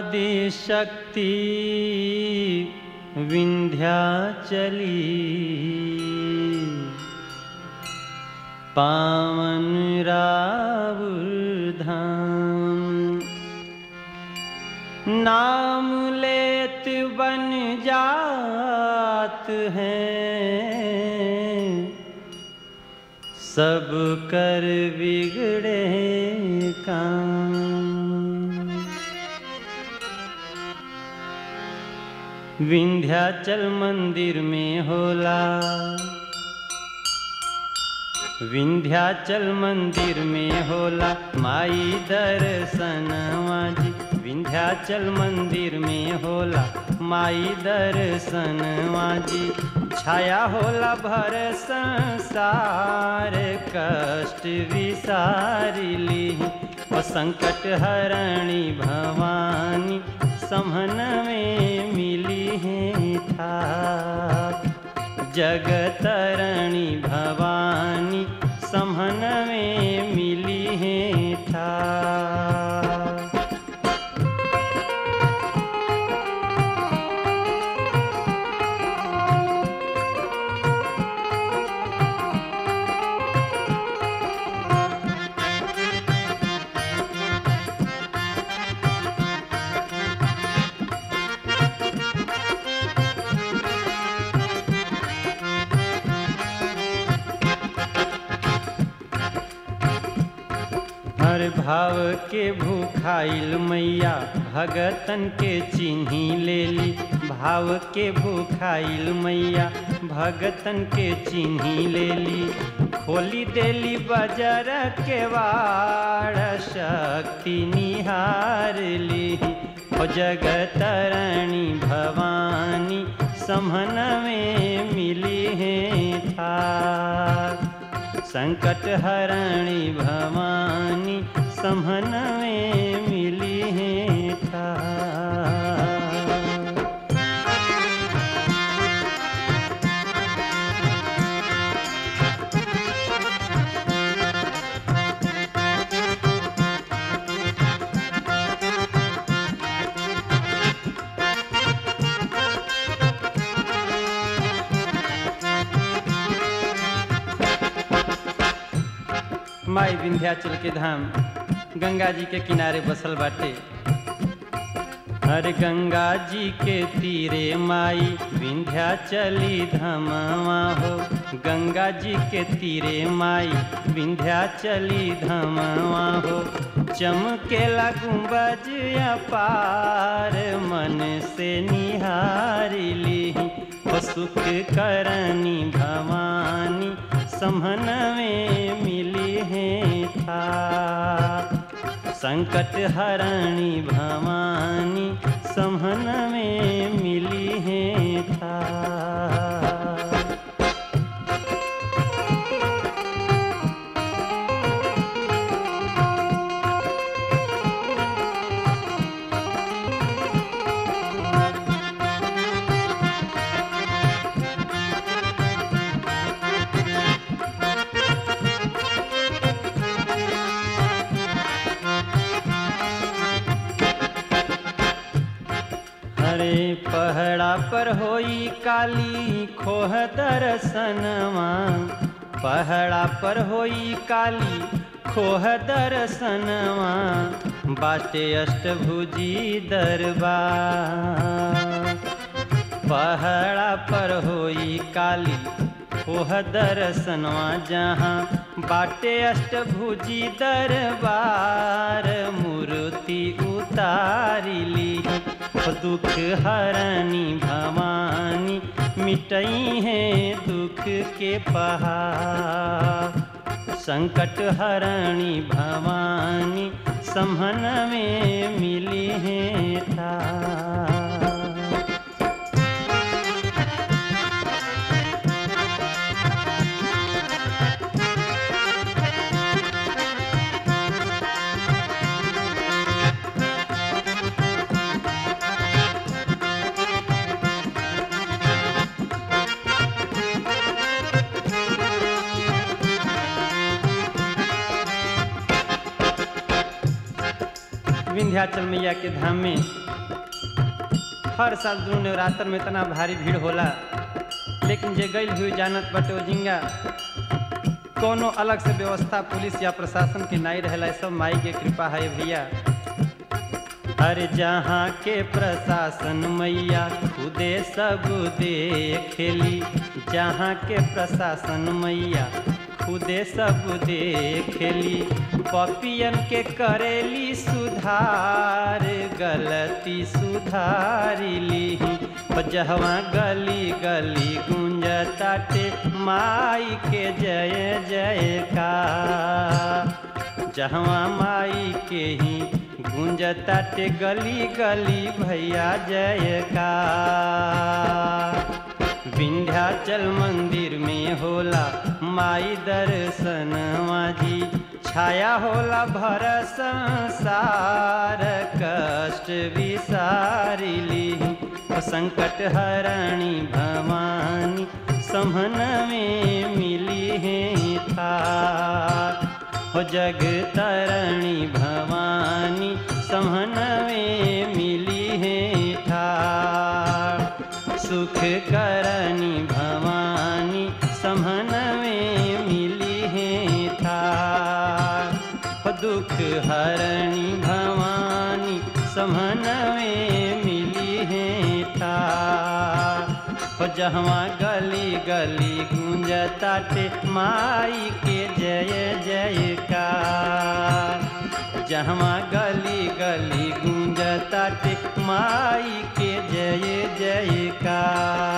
आदिशक्ति विंध्याचली पावन रावुर धाम नाम लेत बन जात हैं सब कर बिगड़े काम विंध्याचल मंदिर में होला विंध्याचल मंदिर में होला माई दर्शनवा जी विंध्याचल मंदिर में होला माई दर्शनवा जी छाया होला भर संसार कष्ट विसारिली ओ संकट हरणी भवानी समन में मिली है था जगतरणी भवानी समन में मिली है था हर भाव के भूखाइल मैया भगतन के चिन्ही लेली भाव के भूखाइल मैया भगतन के चिन्ही लेली खोली देली बजर के वाड़ शक्ति निहार ली ओ जगतरणी भवानी समन में मिली है था संकट हरणी भवानी समन में मिली है था माई विंध्याचल के धाम गंगा जी के किनारे बसल बाटे हर गंगा जी के तीरे माई विंध्याचली धमवा हो गंगा जी के तीरे माई विंध्याचली धमवा हो चमकेला गुंबज अपार मन से निहारिली हो सुख करनी भवानी समन में मिली है था संकट हरणी भवानी समन में मिली है था हरे पहड़ा पर होई काली खोह दर्शनवा पहड़ा पर होई काली खोह दर्शनवा बाटे अष्टभुजी दरबार पहड़ा पर होई काली ओह दर्शनवा जहाँ बाटे अष्टभुजी दरबार मूर्ति उतारिली दुख हरणी भवानी मिटई है दुख के पहाड़ संकट हरणी भवानी समन में मिली है था विंध्याचल मैया के धाम में हर साल दुनू नवरात्र में इतना भारी भीड़ होला लेकिन जे गई हुई जानत बटे ओ जिंगा कोनो अलग से व्यवस्था पुलिस या प्रशासन के नहीं रहेला सब माई के कृपा है भैया अरे जहाँ के प्रशासन मैया खुदे सब देखेली जहाँ के प्रशासन मैया खुदे सब देखेली पपियन के करेली सुधार गलती सुधारिली जहवा गली गली गुंजताटे माई के जय जय का जहवा माई के ही गुंजताटे गली गली भैया जय का विंध्याचल मंदिर में होला माई दर्शनवा जी छाया होला भर संसार कष्ट विसारिली संकट हरणी भवानी समन में मिली है था हो जग तरणी भवानी समन में मिली है ठार सुख करनी भवानी समन में मिली है ठार हो दुख हरणी भवानी समन में मिली है ठार हो जहवा गली गली गुंजताटे माई के जय जयकार जहवा गली गली गुंजताटे माई के जय जयकार